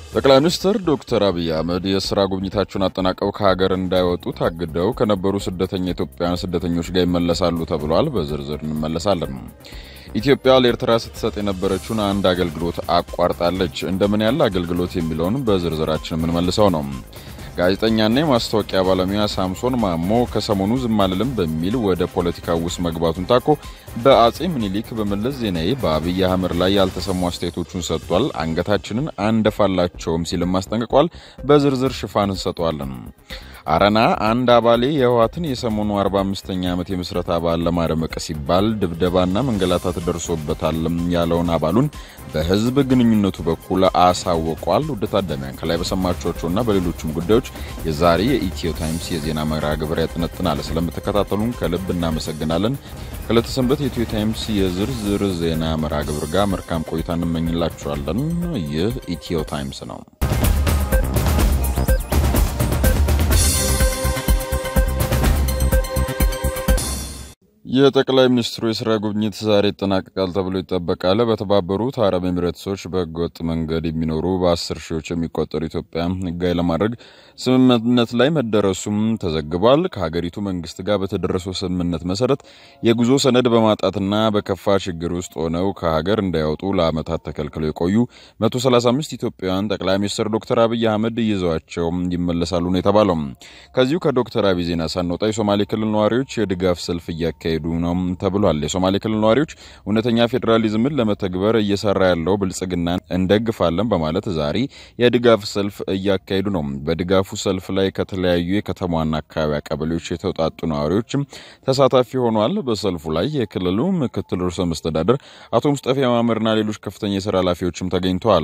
ጠቅላይ ሚኒስትር ዶክተር አብይ አህመድ የስራ ጉብኝታቸውን አጠናቀው ከሀገር እንዳይወጡ ታግደው ከነበሩ ስደተኛ ኢትዮጵያውያን ስደተኞች ጋር ይመለሳሉ ተብሏል። በዝርዝር እንመለሳለን። ኢትዮጵያ ለኤርትራ ስትሰጥ የነበረችውን አንድ አገልግሎት አቋርጣለች። እንደምን ያለ አገልግሎት የሚለውን በዝርዝራችን የምንመልሰው ነው። ጋዜጠኛና የማስታወቂያ ባለሙያ ሳምሶን ማሞ ከሰሞኑ ዝም አልልም በሚል ወደ ፖለቲካ ውስጥ መግባቱን ታኮ በአጼ ምኒልክ በመለስ ዜናዊ በአብይ አህመድ ላይ ያልተሰሙ አስተያየቶቹን ሰጥቷል። አንገታችንን አንደፋላቸውም ሲልም አስጠንቅቋል። በዝርዝር ሽፋን እንሰጠዋለን። አረና አንድ አባሌ የህወሓትን የሰሞኑ 45ኛ ዓመት የምስረታ በዓል ለማድመቅ ሲባል ድብደባና መንገላታት ደርሶበታል ያለውን አባሉን በህዝብ ግንኙነቱ በኩል አሳውቋል። ውድ ታዳሚያን ከላይ በሰማችኋቸውና በሌሎችም ጉዳዮች የዛሬ የኢትዮ ታይምስ የዜና መርሃ ግብር ያጠነጥናል። ስለምትከታተሉን ከልብ እናመሰግናለን። ከለተሰንበት የኢትዮ ታይምስ የዝርዝር ዜና መርሃ ግብር ጋር መልካም ቆይታ እንመኝላችኋለን። ይህ ኢትዮ ታይምስ ነው። የጠቅላይ ሚኒስትሩ የስራ ጉብኝት ዛሬ ይጠናቀቃል ተብሎ ይጠበቃል። በተባበሩት አረብ ኤሚሬትሶች በህገወጥ መንገድ የሚኖሩ በአስር ሺዎች የሚቆጠሩ ኢትዮጵያ ህጋዊ ለማድረግ ስምምነት ላይ መደረሱም ተዘግቧል። ከሀገሪቱ መንግስት ጋር በተደረሰው ስምምነት መሰረት የጉዞ ሰነድ በማጣትና በከፋ ችግር ውስጥ ሆነው ከሀገር እንዳይወጡ ለዓመታት ተከልክለው የቆዩ 135 ኢትዮጵያውያን ጠቅላይ ሚኒስትር ዶክተር አብይ አህመድ ይዘዋቸው ይመለሳሉ ነው የተባለው። ከዚሁ ከዶክተር አብይ ዜና ሳንወጣ የሶማሌ ክልል ነዋሪዎች የድጋፍ ሰልፍ እያካሄዱ ሄዱ ነው ተብሏል። የሶማሌ ክልል ነዋሪዎች እውነተኛ ፌዴራሊዝምን ለመተግበር እየሰራ ያለው ብልጽግናን እንደግፋለን በማለት ዛሬ የድጋፍ ሰልፍ እያካሄዱ ነው። በድጋፉ ሰልፍ ላይ ከተለያዩ የከተማዋና አካባቢ ቀበሌዎች የተውጣጡ ነዋሪዎችም ተሳታፊ ሆኗል። በሰልፉ ላይ የክልሉ ምክትል ርዕሰ መስተዳደር አቶ ሙስጠፌ ማመርና ሌሎች ከፍተኛ የስራ ኃላፊዎችም ተገኝተዋል።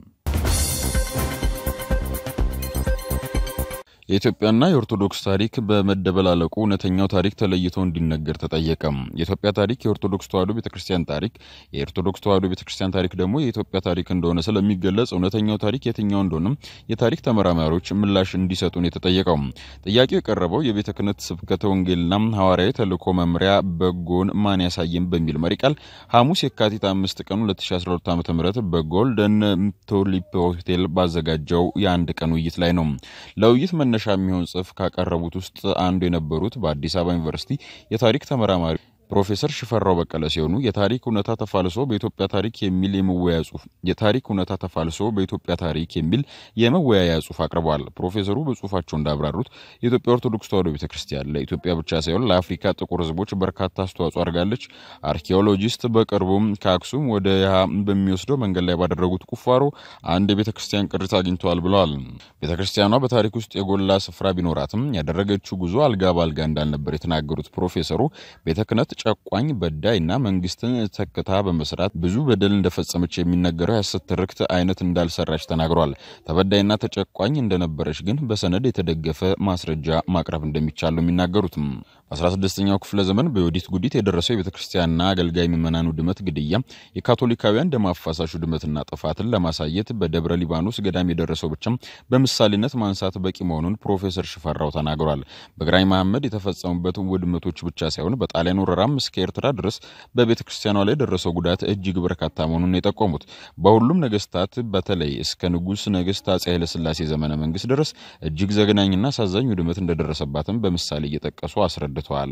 የኢትዮጵያና የኦርቶዶክስ ታሪክ በመደበላለቁ እውነተኛው ታሪክ ተለይቶ እንዲነገር ተጠየቀ። የኢትዮጵያ ታሪክ የኦርቶዶክስ ተዋሕዶ ቤተክርስቲያን ታሪክ፣ የኦርቶዶክስ ተዋሕዶ ቤተክርስቲያን ታሪክ ደግሞ የኢትዮጵያ ታሪክ እንደሆነ ስለሚገለጽ እውነተኛው ታሪክ የትኛው እንደሆነም የታሪክ ተመራማሪዎች ምላሽ እንዲሰጡን የተጠየቀው። ጥያቄው የቀረበው የቤተ ክህነት ስብከተ ወንጌልና ሐዋርያዊ ተልእኮ መምሪያ በጎን ማን ያሳየም በሚል መሪ ቃል ሐሙስ የካቲት አምስት ቀን 2012 ዓ ም በጎልደን ቱሊፕ ሆቴል ባዘጋጀው የአንድ ቀን ውይይት ላይ ነው። ለውይይት መነሻ የሚሆን ጽሑፍ ካቀረቡት ውስጥ አንዱ የነበሩት በአዲስ አበባ ዩኒቨርሲቲ የታሪክ ተመራማሪ ፕሮፌሰር ሽፈራው በቀለ ሲሆኑ የታሪክ እውነታ ተፋልሶ በኢትዮጵያ ታሪክ የሚል የመወያያ ጽሁፍ የታሪክ እውነታ ተፋልሶ በኢትዮጵያ ታሪክ የሚል የመወያያ ጽሁፍ አቅርበዋል። ፕሮፌሰሩ በጽሁፋቸው እንዳብራሩት የኢትዮጵያ ኦርቶዶክስ ተዋሕዶ ቤተክርስቲያን ለኢትዮጵያ ብቻ ሳይሆን ለአፍሪካ ጥቁር ሕዝቦች በርካታ አስተዋጽኦ አድርጋለች። አርኪኦሎጂስት በቅርቡም ከአክሱም ወደ ያሃ በሚወስደው መንገድ ላይ ባደረጉት ቁፋሮ አንድ የቤተክርስቲያን ቅሪት አግኝተዋል ብለዋል። ቤተክርስቲያኗ በታሪክ ውስጥ የጎላ ስፍራ ቢኖራትም ያደረገችው ጉዞ አልጋ በአልጋ እንዳልነበር የተናገሩት ፕሮፌሰሩ ቤተ ክህነት ጨቋኝ በዳይ እና መንግስትን ተክታ በመስራት ብዙ በደል እንደፈጸመች የሚነገረው የሐሰት ትርክት አይነት እንዳልሰራች ተናግሯል። ተበዳይና ተጨቋኝ እንደነበረች ግን በሰነድ የተደገፈ ማስረጃ ማቅረብ እንደሚቻል ነው የሚናገሩትም። በ16ኛው ክፍለ ዘመን በዮዲት ጉዲት የደረሰው የቤተ ክርስቲያንና አገልጋይ ምዕመናን ውድመት፣ ግድያ፣ የካቶሊካውያን ደም አፋሳሽ ውድመትና ጥፋትን ለማሳየት በደብረ ሊባኖስ ገዳም የደረሰው ብቻም በምሳሌነት ማንሳት በቂ መሆኑን ፕሮፌሰር ሽፈራው ተናግሯል። በግራኝ መሐመድ የተፈጸሙበት ውድመቶች ብቻ ሳይሆን በጣሊያን ወረራም እስከ ኤርትራ ድረስ በቤተ ክርስቲያኗ ላይ የደረሰው ጉዳት እጅግ በርካታ መሆኑን የጠቆሙት በሁሉም ነገስታት በተለይ እስከ ንጉሥ ነገስት አጼ ኃይለሥላሴ ዘመነ መንግስት ድረስ እጅግ ዘግናኝና አሳዛኝ ውድመት እንደደረሰባትም በምሳሌ እየጠቀሱ አስረድተዋል።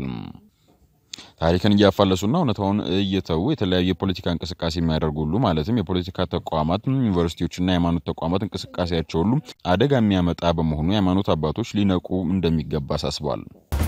ታሪክን እያፋለሱና እውነታውን እየተዉ የተለያዩ የፖለቲካ እንቅስቃሴ የሚያደርጉ ሁሉ ማለትም የፖለቲካ ተቋማት፣ ዩኒቨርሲቲዎችና የሃይማኖት ተቋማት እንቅስቃሴያቸው ሁሉ አደጋ የሚያመጣ በመሆኑ የሃይማኖት አባቶች ሊነቁ እንደሚገባ አሳስበዋል።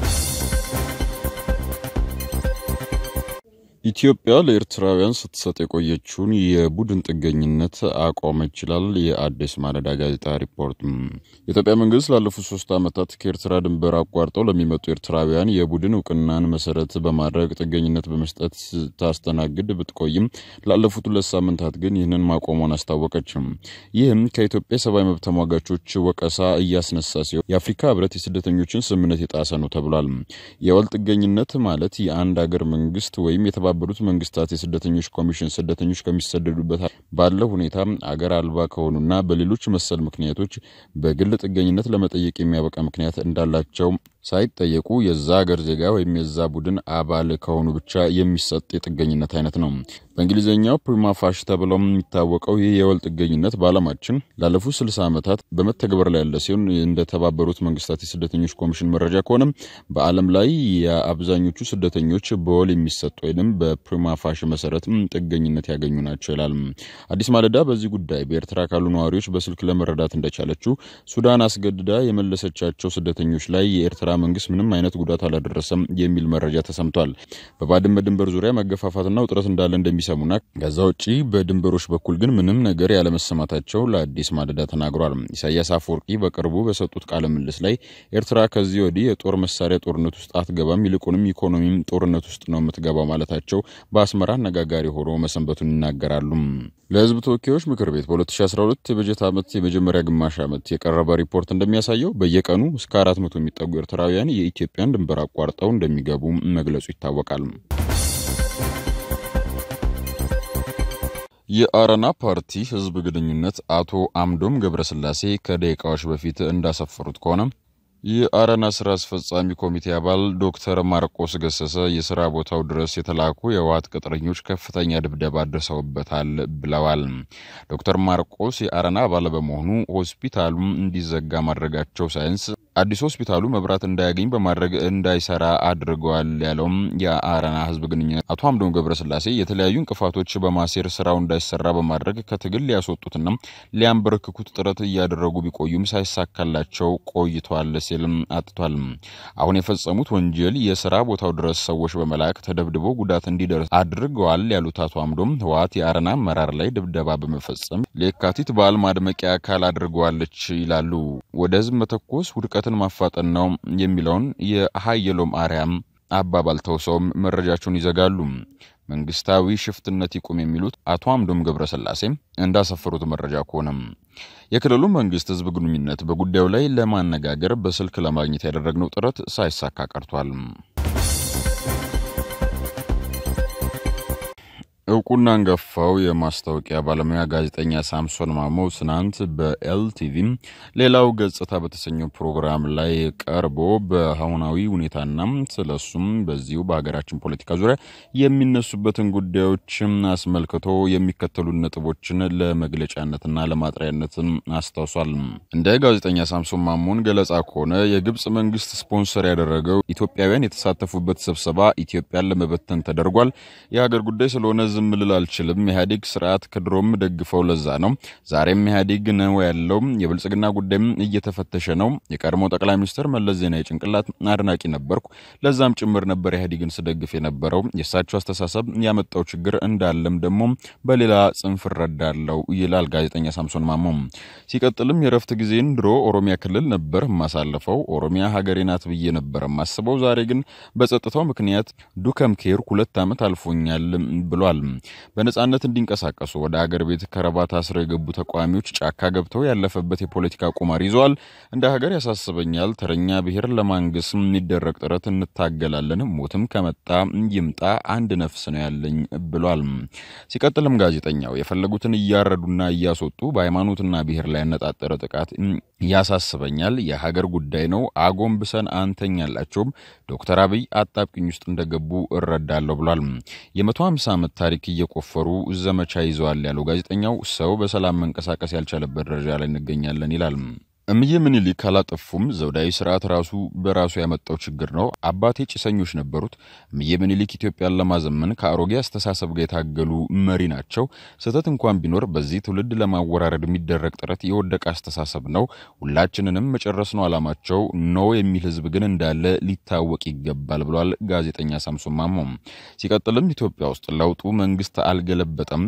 ኢትዮጵያ ለኤርትራውያን ስትሰጥ የቆየችውን የቡድን ጥገኝነት አቆመች ይላል የአዲስ ማለዳ ጋዜጣ ሪፖርት። የኢትዮጵያ መንግስት ላለፉት ሶስት ዓመታት ከኤርትራ ድንበር አቋርጠው ለሚመጡ ኤርትራውያን የቡድን እውቅናን መሰረት በማድረግ ጥገኝነት በመስጠት ስታስተናግድ ብትቆይም ላለፉት ሁለት ሳምንታት ግን ይህንን ማቆሟን አስታወቀችም። ይህም ከኢትዮጵያ የሰብአዊ መብት ተሟጋቾች ወቀሳ እያስነሳ ሲሆን የአፍሪካ ህብረት የስደተኞችን ስምምነት የጣሰ ነው ተብሏል። የወል ጥገኝነት ማለት የአንድ ሀገር መንግስት ወይም የተባ የተባበሩት መንግስታት የስደተኞች ኮሚሽን ስደተኞች ከሚሰደዱበት ባለው ሁኔታ አገር አልባ ከሆኑና በሌሎች መሰል ምክንያቶች በግል ጥገኝነት ለመጠየቅ የሚያበቃ ምክንያት እንዳላቸው ሳይጠየቁ የዛ ሀገር ዜጋ ወይም የዛ ቡድን አባል ከሆኑ ብቻ የሚሰጥ የጥገኝነት አይነት ነው። በእንግሊዝኛው ፕሪማ ፋሽ ተብለው የሚታወቀው ይህ የወል ጥገኝነት በዓለማችን ላለፉት 60 ዓመታት በመተግበር ላይ ያለ ሲሆን እንደተባበሩት መንግስታት የስደተኞች ኮሚሽን መረጃ ከሆነም በዓለም ላይ የአብዛኞቹ ስደተኞች በወል የሚሰጥ ወይም በፕሪማ ፋሽ መሰረት ጥገኝነት ያገኙ ናቸው ይላል። አዲስ ማለዳ በዚህ ጉዳይ በኤርትራ ካሉ ነዋሪዎች በስልክ ለመረዳት እንደቻለችው ሱዳን አስገድዳ የመለሰቻቸው ስደተኞች ላይ የኤርትራ መንግስት ምንም አይነት ጉዳት አላደረሰም የሚል መረጃ ተሰምቷል። በባድመ ድንበር ዙሪያ መገፋፋትና ውጥረት እንዳለ እንደሚሰሙና ከዛ ውጪ በድንበሮች በኩል ግን ምንም ነገር ያለመሰማታቸው ለአዲስ ማለዳ ተናግሯል። ኢሳያስ አፈወርቂ በቅርቡ በሰጡት ቃለ ምልልስ ላይ ኤርትራ ከዚህ ወዲህ የጦር መሳሪያ ጦርነት ውስጥ አትገባም፣ ይልቁንም ኢኮኖሚም ጦርነት ውስጥ ነው የምትገባው ማለታቸው በአስመራ አነጋጋሪ ሆኖ መሰንበቱን ይናገራሉ። ለህዝብ ተወካዮች ምክር ቤት በ2012 የበጀት ዓመት የመጀመሪያ ግማሽ ዓመት የቀረበ ሪፖርት እንደሚያሳየው በየቀኑ እስከ 400 የሚጠጉ ኤርትራውያን የኢትዮጵያን ድንበር አቋርጠው እንደሚገቡ መግለጹ ይታወቃል። የአረና ፓርቲ ህዝብ ግንኙነት አቶ አምዶም ገብረስላሴ ከደቂቃዎች በፊት እንዳሰፈሩት ከሆነ የአረና ስራ አስፈጻሚ ኮሚቴ አባል ዶክተር ማርቆስ ገሰሰ የስራ ቦታው ድረስ የተላኩ የህወሓት ቅጥረኞች ከፍተኛ ድብደባ አድርሰውበታል ብለዋል። ዶክተር ማርቆስ የአረና አባል በመሆኑ ሆስፒታሉ እንዲዘጋ ማድረጋቸው ሳይንስ አዲስ ሆስፒታሉ መብራት እንዳያገኝ በማድረግ እንዳይሰራ አድርገዋል ያለውም የአረና ህዝብ ግንኙነት አቶ አምዶም ገብረስላሴ የተለያዩ እንቅፋቶች በማሴር ስራው እንዳይሰራ በማድረግ ከትግል ሊያስወጡትና ሊያንበረክኩት ጥረት እያደረጉ ቢቆዩም ሳይሳካላቸው ቆይተዋል ሲልም አጥቷል። አሁን የፈጸሙት ወንጀል የስራ ቦታው ድረስ ሰዎች በመላክ ተደብድቦ ጉዳት እንዲደርስ አድርገዋል ያሉት አቶ አምዶም ህወሓት የአረና አመራር ላይ ድብደባ በመፈጸም ለየካቲት በዓል ማድመቂያ አካል አድርገዋለች ይላሉ። ወደ ህዝብ መተኮስ ውድቀትን ማፋጠን ነው የሚለውን የሀየሎም አርያም አባባል ተውሰውም መረጃቸውን ይዘጋሉ። መንግስታዊ ሽፍትነት ይቁም የሚሉት አቶ አምዶም ገብረስላሴ እንዳሰፈሩት መረጃ ከሆነም የክልሉ መንግስት ህዝብ ግንኙነት በጉዳዩ ላይ ለማነጋገር በስልክ ለማግኘት ያደረግነው ጥረት ሳይሳካ ቀርቷል። እውቁና አንጋፋው የማስታወቂያ ባለሙያ ጋዜጠኛ ሳምሶን ማሞ ትናንት በኤልቲቪ ሌላው ገጽታ በተሰኘው ፕሮግራም ላይ ቀርቦ በአሁናዊ ሁኔታና ስለሱም በዚሁ በሀገራችን ፖለቲካ ዙሪያ የሚነሱበትን ጉዳዮች አስመልክቶ የሚከተሉ ነጥቦችን ለመግለጫነትና ለማጥሪያነት አስታውሷል። እንደ ጋዜጠኛ ሳምሶን ማሞን ገለጻ ከሆነ የግብፅ መንግስት ስፖንሰር ያደረገው ኢትዮጵያውያን የተሳተፉበት ስብሰባ ኢትዮጵያን ለመበተን ተደርጓል። የሀገር ጉዳይ ስለሆነ ዝም ልል አልችልም። ኢህአዴግ ስርዓት ከድሮም ደግፈው ለዛ ነው። ዛሬም ኢህአዴግ ነው ያለው። የብልጽግና ጉዳይም እየተፈተሸ ነው። የቀድሞ ጠቅላይ ሚኒስትር መለስ ዜናዊ ጭንቅላት አድናቂ ነበርኩ። ለዛም ጭምር ነበር ኢህአዴግን ስደግፍ የነበረው። የእሳቸው አስተሳሰብ ያመጣው ችግር እንዳለም ደግሞ በሌላ ጽንፍ እረዳለው ይላል ጋዜጠኛ ሳምሶን ማሞ። ሲቀጥልም የረፍት ጊዜን ድሮ ኦሮሚያ ክልል ነበር ማሳለፈው። ኦሮሚያ ሀገሬ ናት ብዬ ነበር ማስበው። ዛሬ ግን በጸጥታው ምክንያት ዱከም ኬርኩ ሁለት ዓመት አልፎኛል ብሏል። በነጻነት እንዲንቀሳቀሱ ወደ አገር ቤት ከረባት አስረው የገቡ ተቃዋሚዎች ጫካ ገብተው ያለፈበት የፖለቲካ ቁማር ይዘዋል። እንደ ሀገር ያሳስበኛል። ተረኛ ብሔር ለማንገስ የሚደረግ ጥረት እንታገላለን። ሞትም ከመጣ ይምጣ፣ አንድ ነፍስ ነው ያለኝ ብሏል። ሲቀጥልም ጋዜጠኛው የፈለጉትን እያረዱና እያስወጡ በሃይማኖትና ብሔር ላይ ያነጣጠረ ጥቃት ያሳስበኛል። የሀገር ጉዳይ ነው። አጎንብሰን አንተኛላቸውም። ዶክተር አብይ አጣብቅኝ ውስጥ እንደገቡ እረዳለሁ ብሏል። የመቶ ሃምሳ ዓመት ታሪክ እየቆፈሩ ዘመቻ ይዘዋል ያለው ጋዜጠኛው ሰው በሰላም መንቀሳቀስ ያልቻለበት ደረጃ ላይ እንገኛለን ይላል። እምዬ ምኒልክ አላጠፉም። ዘውዳዊ ስርዓት ራሱ በራሱ ያመጣው ችግር ነው። አባቴ ጭሰኞች ነበሩት። እምዬ ምኒልክ ኢትዮጵያን ለማዘመን ከአሮጌ አስተሳሰብ ጋር የታገሉ መሪ ናቸው። ስህተት እንኳን ቢኖር በዚህ ትውልድ ለማወራረድ የሚደረግ ጥረት የወደቀ አስተሳሰብ ነው። ሁላችንንም መጨረስ ነው አላማቸው። ኖ የሚል ህዝብ ግን እንዳለ ሊታወቅ ይገባል ብሏል ጋዜጠኛ ሳምሶን ማሞ። ሲቀጥልም ኢትዮጵያ ውስጥ ለውጡ መንግስት አልገለበጠም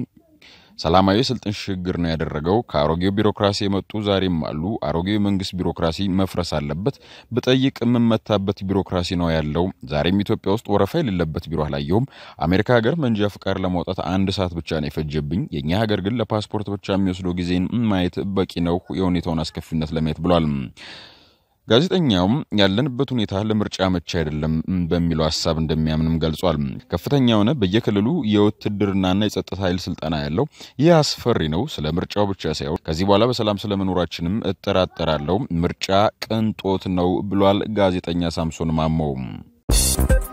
ሰላማዊ የስልጣን ሽግግር ነው ያደረገው። ከአሮጌው ቢሮክራሲ የመጡ ዛሬም አሉ። አሮጌው የመንግስት ቢሮክራሲ መፍረስ አለበት። ብጠይቅ የምመታበት ቢሮክራሲ ነው ያለው። ዛሬም ኢትዮጵያ ውስጥ ወረፋ የሌለበት ቢሮ አላየሁም። አሜሪካ ሀገር መንጃ ፍቃድ ለማውጣት አንድ ሰዓት ብቻ ነው የፈጀብኝ። የእኛ ሀገር ግን ለፓስፖርት ብቻ የሚወስደው ጊዜን ማየት በቂ ነው የሁኔታውን አስከፊነት ለማየት ብሏል። ጋዜጠኛውም ያለንበት ሁኔታ ለምርጫ መቼ አይደለም በሚለው ሀሳብ እንደሚያምንም ገልጿል። ከፍተኛ የሆነ በየክልሉ የውትድርናና የጸጥታ ኃይል ስልጠና ያለው ይህ አስፈሪ ነው። ስለ ምርጫው ብቻ ሳይሆን ከዚህ በኋላ በሰላም ስለመኖራችንም እጠራጠራለሁ። ምርጫ ቅንጦት ነው ብሏል ጋዜጠኛ ሳምሶን ማሞ።